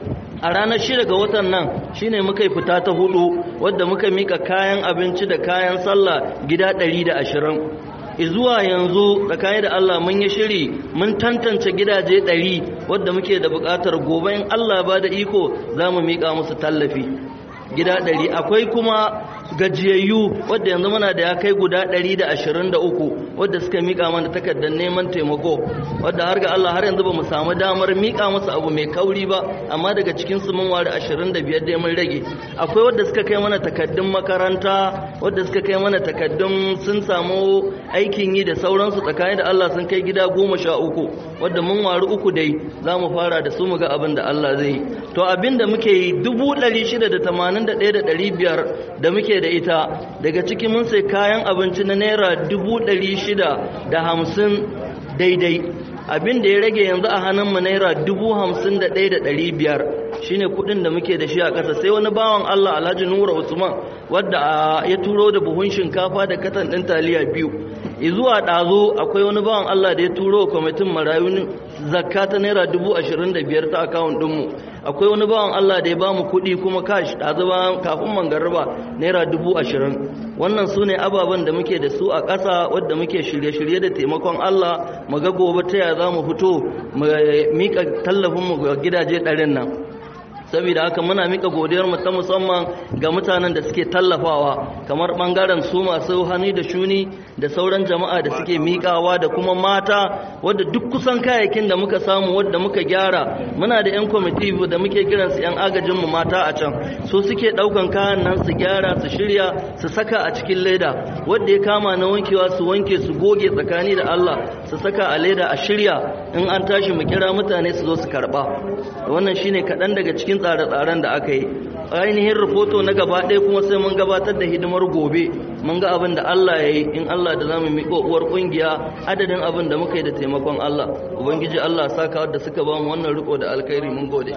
a ranar shida ga watan nan shine muka yi fita ta hudu wadda muka mika kayan abinci da kayan sallah gida 120 zuwa yanzu tsakanin da Allah mun yi shiri mun tantance gidaje ɗari wadda muke da buƙatar gobe in Allah ba da iko za mu miƙa musu tallafi gida ɗari akwai kuma gajiyayyu wadda yanzu muna da ya kai guda ɗari da ashirin da uku wadda suka miƙa mana takardar neman taimako wadda har ga Allah har yanzu ba mu samu damar miƙa musu abu mai kauri ba amma daga cikin su mun ware ashirin da biyar dai mun rage akwai wadda suka kai mana takardun makaranta wadda suka kai mana takardun sun samu aikin yi da sauransu tsakanin da Allah sun kai gida goma sha uku wadda mun wari uku dai za mu fara da su mu ga abin da Allah zai yi to abin da muke yi dubu ɗari shida da tamanin da ɗaya da ɗari biyar da muke da ita daga ciki mun sai kayan abinci na naira dubu ɗari shida da hamsin daidai abin da ya rage yanzu a hannunmu naira dubu hamsin da ɗaya da ɗari biyar shine kuɗin da muke da shi a ƙasa sai wani bawan Allah Alhaji Nura Usman wadda ya turo da buhun shinkafa da katan ɗin taliya biyu zuwa ɗazo akwai wani bawan Allah da ya turo kwamitin marayu zakka ta naira dubu ashirin da biyar ta akawun ɗinmu akwai wani bawan Allah da ya ba mu kuɗi kuma kash ɗazu ba kafin mangarba naira dubu ashirin wannan su ne ababen da muke da su a ƙasa wadda muke shirye-shirye da taimakon Allah mu ga gobe ta ya za mu fito mu miƙa tallafinmu ga gidaje ɗarin nan saboda haka muna mika godiyar mu ta musamman ga mutanen da suke tallafawa kamar bangaren su masu hannu da shuni da sauran jama'a da suke mikawa da kuma mata wadda duk kusan kayayyakin da muka samu wadda muka gyara muna da yan kwamiti da muke kiran su yan agajin mu mata a can so suke daukan kayan nan su gyara su shirya su saka a cikin leda wadda ya kama na wankewa su wanke su goge tsakani da Allah su saka a leda a shirya in an tashi mu kira mutane su zo su karba wannan shine kaɗan daga cikin tsare-tsaren da aka yi ainihin rahoto na gaba ɗaya kuma sai mun gabatar da hidimar gobe mun ga abin da Allah ya yi in Allah da zamu miƙo uwar ƙungiya adadin abin da muka yi da taimakon Allah ubangiji Allah saka wadda suka ba mu wannan riko da alkhairi mun gode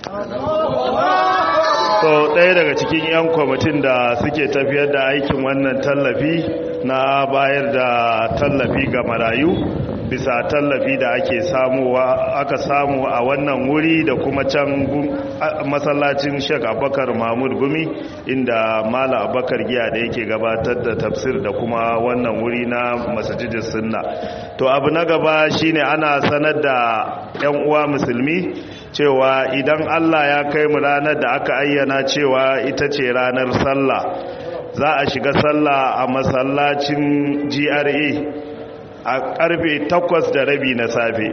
so ɗaya daga cikin 'yan kwamitin da suke tafiyar da aikin wannan tallafi na bayar da tallafi ga marayu bisa tallafi da ake samuwa aka samu a wannan wuri da kuma can masallacin Sheikh Abubakar Mahmud Gumi inda Malam Abubakar Giya da yake gabatar da tafsir da kuma wannan wuri na Masjidus Sunna to abu na gaba shine ana sanar da ƴan uwa musulmi cewa idan Allah ya kai mu ranar da aka ayyana cewa ita ce ranar sallah za a shiga sallah a masallacin GRA a karfe takwas da rabi na safe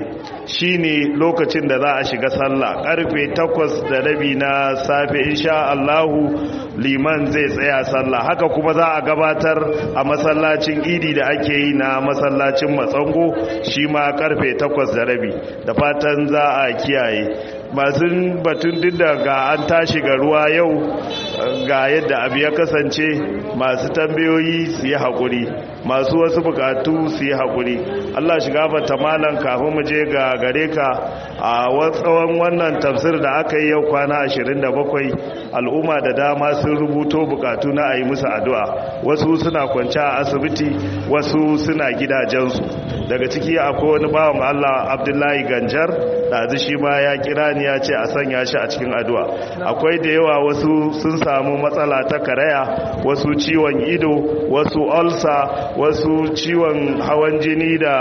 shine lokacin da za a shiga sallah karfe takwas da rabi na safe insha Allahu liman zai tsaya sallah haka kuma za a gabatar a masallacin idi da ake yi na masallacin matsango shi ma karfe takwas da rabi da fatan za a kiyaye masu batun duk da ga an tashi ga ruwa yau ga yadda abu ya kasance masu tambayoyi su yi haƙuri masu wasu bukatu su yi haƙuri allah shiga bata malan kafin mu je ga gare ka a tsawon wannan tafsir da aka yi yau kwana 27 al'umma da dama sun rubuto bukatu na a yi musu addu'a wasu suna kwanci a asibiti wasu suna gidajensu daga ciki akwai wani bawan allah abdullahi ganjar ɗazu shi ma ya kira ni ya ce a sanya shi a cikin addu'a akwai da yawa wasu sun samu matsala ta karaya wasu ciwon ido wasu ulcer wasu ciwon hawan jini da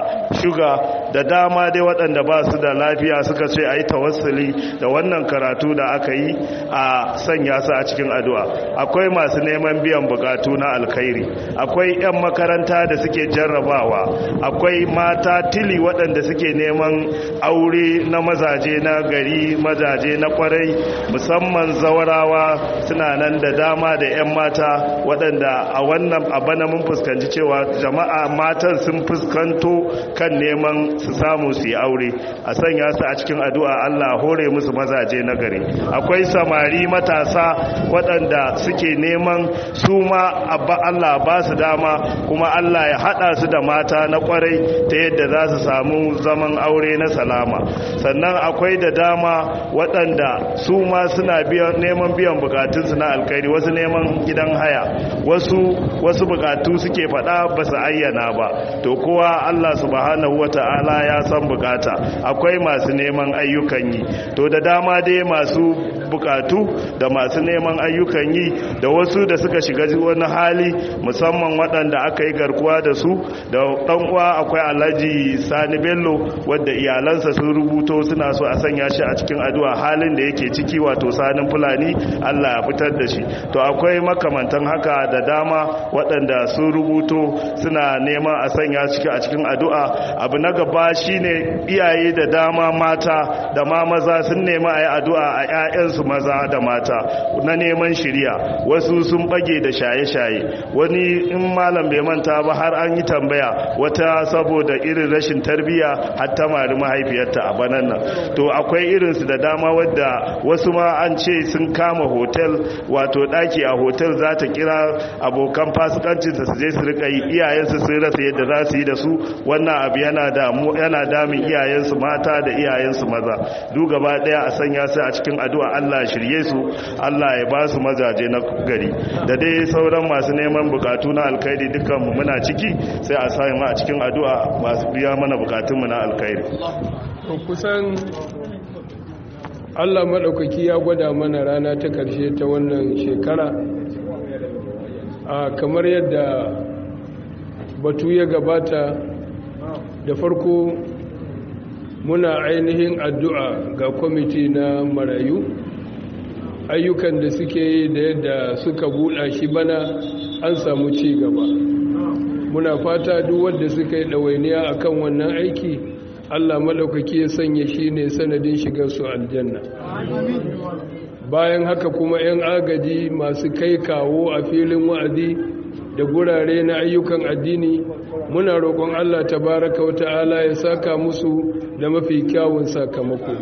shuga da dama dai waɗanda ba su da lafiya suka ce a yi tawassuli da wannan karatu da aka yi a sanya su a cikin addu'a akwai masu neman biyan bukatu na alkhairi akwai 'yan makaranta da suke jarrabawa akwai mata tili waɗanda suke neman aure na mazaje na gari mazaje na kwarai musamman zawarawa suna nan da dama da 'yan mata waɗanda a wannan abana mun fuskanci cewa jama'a matan sun fuskanto kan neman su samu su yi aure a sanya su a cikin addu'a Allah hore musu mazaje na gari akwai samari matasa waɗanda suke neman su ma abba Allah ba su dama kuma Allah ya haɗa su da mata na kwarai ta yadda za su samu zaman aure na salama sannan akwai da dama waɗanda su ma suna neman biyan bukatunsu na alkairi wasu neman gidan haya wasu wasu bukatu suke faɗa ba su ayyana ba to kowa Allah subhanahu wata'ala ya san bukata akwai masu neman ayyukan yi to da dama dai masu bukatu da masu neman ayyukan yi da wasu da suka shiga wani hali musamman waɗanda aka yi garkuwa da su da ɗan uwa akwai alhaji sani bello wadda iyalansa sun rubuto suna so a sanya shi a cikin addu'a halin da yake ciki wato sanin fulani allah ya fitar da shi to akwai makamantan haka da dama waɗanda sun rubuto suna neman a sanya ciki a cikin addu'a abu na gaba shine iyaye da dama mata da ma maza sun nemi a yi addu'a a 'ya'yansu maza da mata na neman shirya wasu sun bage da shaye-shaye wani in malam bai manta ba har an yi tambaya wata saboda irin rashin tarbiyya har ta mari mahaifiyarta a banan nan to akwai irinsu da dama wadda wasu ma an ce sun kama hotel wato daki a hotel za ta kira abokan fasikancinsa su je su rika yi iyayensu sun rasa yadda za su yi da su wannan abu yana damu yana damin iyayensu mata da iyayensu maza duk gaba daya a sanya su a cikin addu'a Allah shirye su Allah ya ba su mazaje na gari da dai sauran masu neman bukatu na alkhairi dukkan mu muna ciki sai a sa mu a cikin addu'a masu biya mana bukatun mu na alkhairi kusan Allah maɗaukaki ya gwada mana rana ta ƙarshe ta wannan shekara a kamar yadda batu ya gabata da farko muna ainihin addu'a ga kwamiti na marayu ayyukan da suke yi da yadda suka buɗa shi bana an samu ci gaba muna fata duk wanda suka yi ɗawainiya akan wannan aiki allah maɗaukaki ya sanya shi ne sanadin shigar su aljanna bayan haka kuma 'yan agaji masu kai kawo a filin wa'azi da gurare na ayyukan addini muna roƙon Allah tabaraka wa ta'ala ya saka musu da mafi kyawun sakamako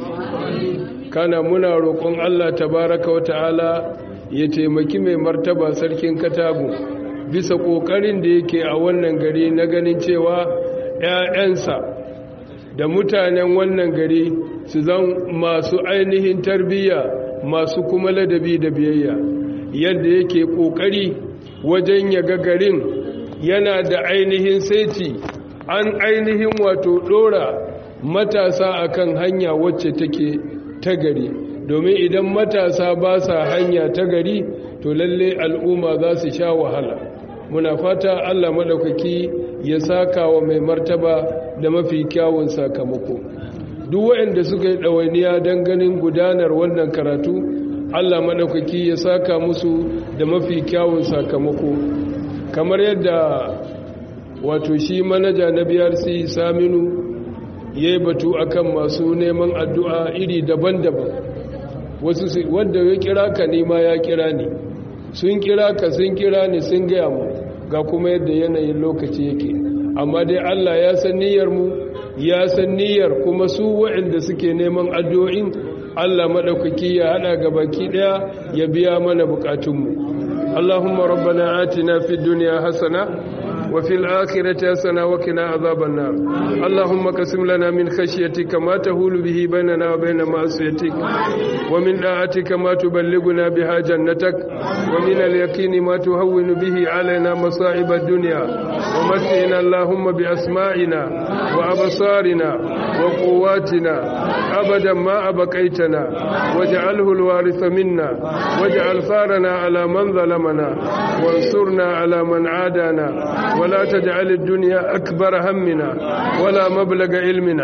kana muna roƙon Allah tabaraka wa ta'ala ya taimaki mai martaba sarkin katago bisa ƙoƙarin da yake a wannan gari na ganin cewa 'ya'yansa da mutanen wannan gari su zan masu ainihin tarbiyya masu kuma ladabi da biyayya yadda yake ƙoƙari wajen ya ga garin yana da ainihin saiti an ainihin wato dora matasa akan hanya wacce take ta gari domin idan matasa ba sa hanya ta gari to lalle al'umma za su sha wahala muna fata allah maɗaukaki ya saka wa mai martaba da mafi kyawun sakamako duk waɗanda suka yi ɗawainiya don ganin gudanar wannan karatu allah maɗaukaki ya saka musu da mafi kyawun sakamako kamar yadda wato shi manaja na brc saminu ya yi batu akan masu neman addu'a iri daban-daban wasu wanda ya kira ka nema ya kira ne sun kira ka sun kira ne sun gaya mu ga kuma yadda yanayin lokaci yake amma dai allah ya san niyyarmu ya san niyyar kuma su waɗanda suke neman addu'o'in allah maɗaukaki ya haɗa ga baki ɗaya ya biya mana buƙatunmu اللهم ربنا آتنا في الدنيا حسنة وفي الآخرة حسنة وقنا عذاب النار اللهم قسم لنا من خشيتك ما تهول به بيننا وبين معصيتك ومن طاعتك ما تبلغنا بها جنتك ومن اليقين ما تهون به علينا مصائب الدنيا ومتعنا اللهم بأسمائنا وأبصارنا وقواتنا أبدا ما أبقيتنا واجعله الوارث منا واجعل ثارنا على من ظلمنا وانصرنا على من عادانا ولا تجعل الدنيا أكبر همنا ولا مبلغ علمنا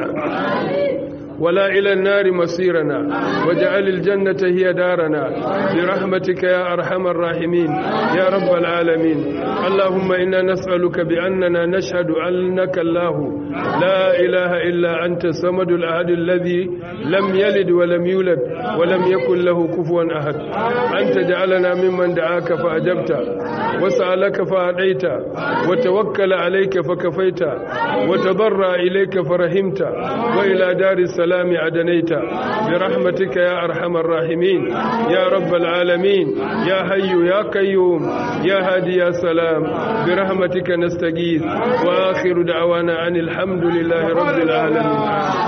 ولا إلى النار مصيرنا واجعل الجنة هي دارنا برحمتك يا أرحم الراحمين يا رب العالمين اللهم إنا نسألك بأننا نشهد أنك الله لا إله إلا أنت الصمد الأحد الذي لم يلد ولم يولد ولم يكن له كفوا أحد أن تجعلنا ممن دعاك فأجبت وسألك فأعطيت وتوكل عليك فكفيت وتضرع إليك فرحمت وإلى دار السلام عدنيت برحمتك يا أرحم الراحمين يا رب العالمين يا حي يا قيوم يا هادي يا سلام برحمتك نستغيث وآخر دعوانا أن الحمد لله رب العالمين